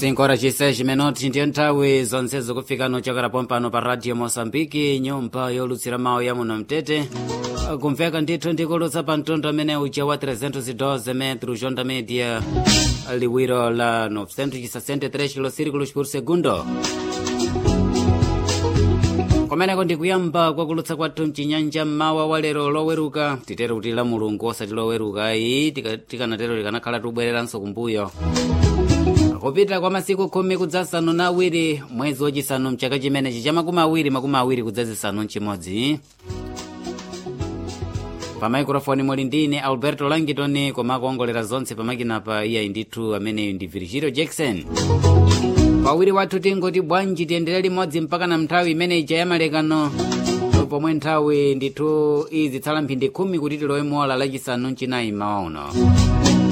5 horas e 6 minutos ndiyo nthawi zonse zikufika nochokera pompano pa radio moçambique nyumba yolutsira mawu ya muno mtete kumveka ndithu ndikulutsa pa mtundu amene uja wa 312 metros onda media liwiro la 963 kilosirikulos por segundo kumeneko ndikuyamba kwakulutsa kwathu mchinyanja mmawa wa lero loweruka titere kuti la mulungu osati loweruka iyi tikanatero likanakhala tubwereranso kumbuyo kupita kwa masiku khumi kudzasanu na awiri mwezi wachisanu mchaka chimenechi cha makumi awiri makumi awiri kudzazisanu mchimodzi pa maikrofoni muli ndine alberto langitoni koma akuongolera zonse pamakinapa iyayi ndithu ameneyu ndi virgilio jackson pawiri wathu tingoti bwanji tiyendere limodzi mpaka na nthawi imene ija ya malekano pomwe nthawi ndithu izitsala mphindi khumi kuti tilowe mola lachisanu mchinayi mawa uno